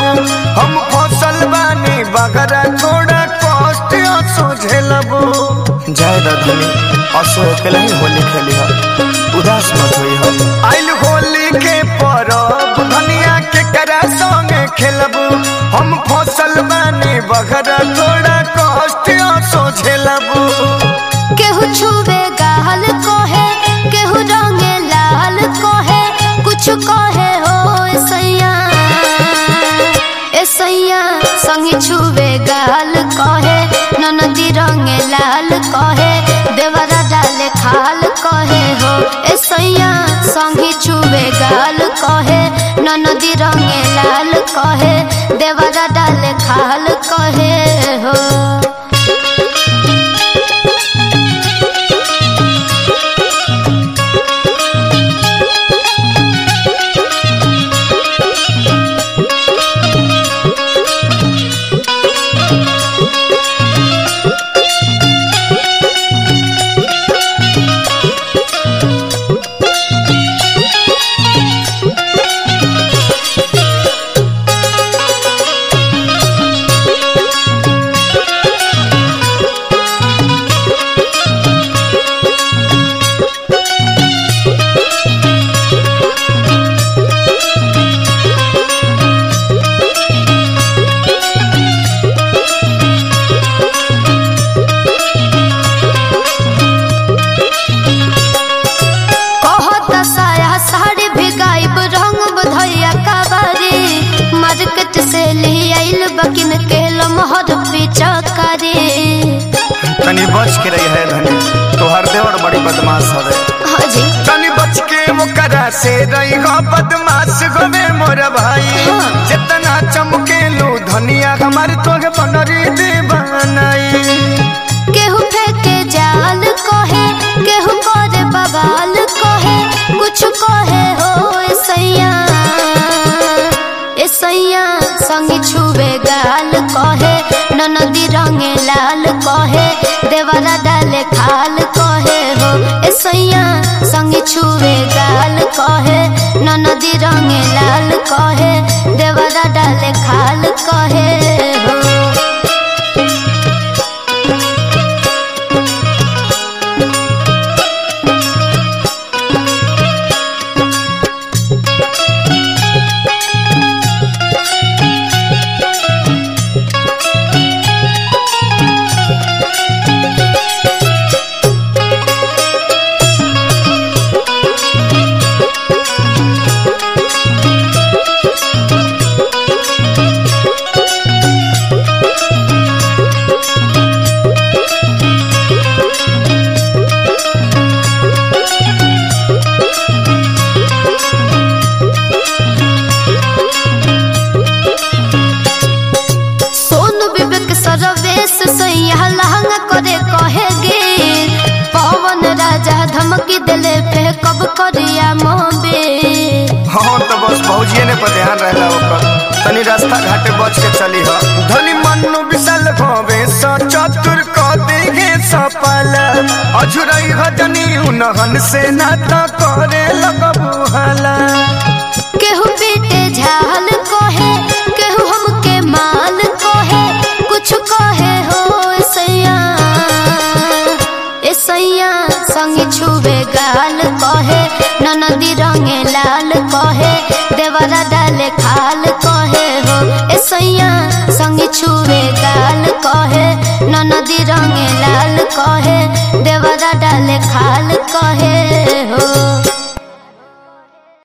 खेलबू हम फसल बानी बगरा थोड़ा कष्ट सोझेलबू जय रधनी असो अकेला ही होली खेली हो उदास मत होई हो आइल होली के परब धनिया के करा संगे खेलबू हम फसल बानी बगरा थोड़ा कष्ट सोझेलबू केहू छुवे गाल कोहे केहू रंगे लाल कोहे कुछ कोहे हो सैया ए सैया संगी छुवे गाल कोहे ननदी रंगे लाल कोहे देवरा डाले खाल कोहे हो ए सैया संगी छुवे गाल कोहे ननदी रंगे लाल कोहे देवरा डाले खाल कोहे हो कहत साया साड़ी भी गायब रंग बधैया काबारी मार्केट से ले आइल बकिन के लमहर पीछा करे तनी बच के रही है धनी तोहर देवर बड़ी बदमाश हवे हाजी तनी बच के ओकरा से रही हो बदमाश गोवे मोर भाई जितना चमके लो धनिया हमार तोगे बनरी दीवानाई केहू फेंके जाल कहे केहू करे बवाल कहे कुछ कहे हो ए सैया ए सैया संगी छुवे गाल कहे ननदी रंगे लाल कहे देवरा डाले खाल कहे हो ए सैया संगी छुवे गाल कहे ननदी रंगे लाल कहे देवरा डाले खाल कहे हो सोनू विवेक सरवेश सैया लहंगा करे कहे गे पवन राजा धमकी दिले पे कब करिया मोबे हाँ तो बस भौजिए ने पर ध्यान रहला ओकर तनी रास्ता घाटे बच के चली हो धनी मन्नु विशाल भवे स चतुर क देगे सपल अझुरई हजनी उनहन से ना त करे लगबू हला केहू पीटे झाल कहे केहू हमके माल कहे कुछ कहे हो सैया ए सैया संगी छुवे गाल कहे ननदी रंगे लाल कहे देवरा डाले खाल कहे हो ए सैया